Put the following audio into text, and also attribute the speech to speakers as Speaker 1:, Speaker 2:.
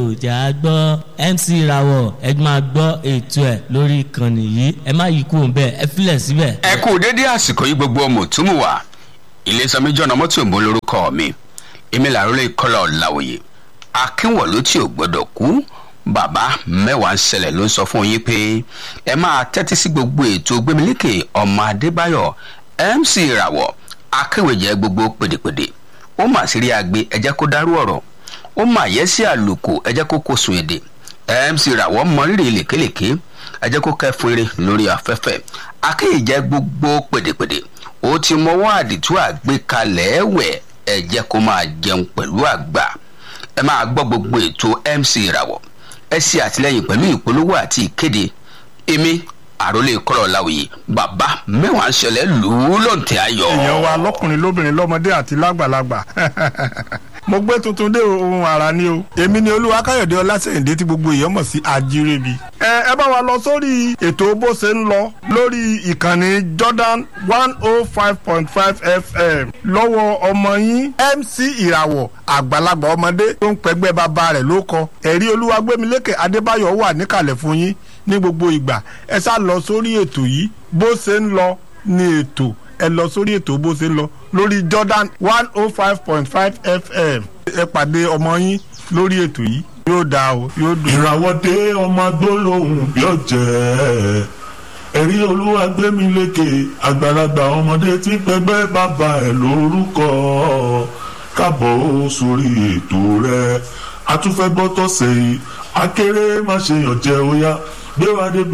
Speaker 1: jà á gbọ́ MC Rawọ ẹ máa gbọ́ ètò ẹ̀ lórí ìkànnì yìí ẹ má yí kúrò bẹ́ẹ̀ ẹ filẹ̀ síbẹ̀.
Speaker 2: ẹ kú dédé àsìkò yìí gbogbo ọmọ òtúmù wa iléeṣẹ́ jọ̀nà mọ́tò ìbò lórúkọ mi èmi làrólé kọ́lá ọ̀làwòye akínwọ̀lú tí ò gbọ́dọ̀ kú bàbá mẹ́wàá ń ṣẹlẹ̀ ló ń sọ fún yín pé ẹ máa tẹ́tí sí gbogbo ètò gbémilékè ọmọ adébáyọ̀ MC ìràwọ̀ akéwèjẹ gbogbo pèdèpèdè ó mà sí rí agbe ẹ jẹ́ kó dárú ọ̀rọ̀ ó mà yẹ sí àlùkò ẹ jẹ́ kó kó sun èdè MC ìràwọ̀ mọ rírì lèkélèké ẹ jẹ́ kó kẹ́fún eré lórí afẹ́fẹ́ akéwèjẹ gbogbo pèdèpèdè ó ti mọwọ́ àdìtú àgbékalẹ̀ ẹ̀wẹ̀ ẹ jẹ́ kó máa jẹun pẹ̀lú àgbà ẹ máa gbọ́ gbogbo ètò MC ìràwọ̀ ẹ ṣe àtìlẹyìn pẹ̀lú ìpolówó àti ìkéde èmi àròlé kọ́lọ̀ láwùyí bàbá mẹ́wàá ń ṣẹlẹ̀ lù ú lọ́ǹtẹ̀ ayọ̀.
Speaker 3: èèyàn wa lọkùnrin lóbìnrin lọmọdé àti lágbàlagbà mo gbé tuntun dé ohun àrà ni o èmi ni olúwa káyọ̀dé ọlásẹ̀yìndé tí gbogbo èèyàn mọ̀ sí àjírẹ́bí. ẹ ẹ bá wa lọ sórí ètò bó ṣe ń lọ lórí ìkànnì Jordan one oh five point five FM lọ́wọ́ ọmọ yín MC ìràwọ̀ àgbàlagbà ọmọdé tó ń pẹ́gbẹ́ bàbá rẹ̀ ló kọ ẹ̀rí olúwagbémilékè adébáyọ̀ wà níkàlẹ̀ fún yín ní gbogbo ìgbà ẹ sá lọ sórí ètò yìí bó ṣe ń lọ ní ètò ẹ lọ sórí ètò bó ṣe ń lọ lórí Jordan one oh five point five FM ẹ pàdé ọmọ yín lórí ètò yìí yóò dáa o yóò dùn.
Speaker 4: ìràwọ̀ dé ọmọ agbólóhùn bí ọ̀jẹ̀ ẹ̀rí olúwa gbémi lékè àgbàlagbà ọmọdé tí pẹgbẹ́ bàbá ẹ̀ lórúkọ kábọ̀ sórí ètò rẹ̀ atúfẹ́ gbọ́tọ̀ sẹ́yìn akéré má ṣe yànjẹ́ ó yá gbé wa dé.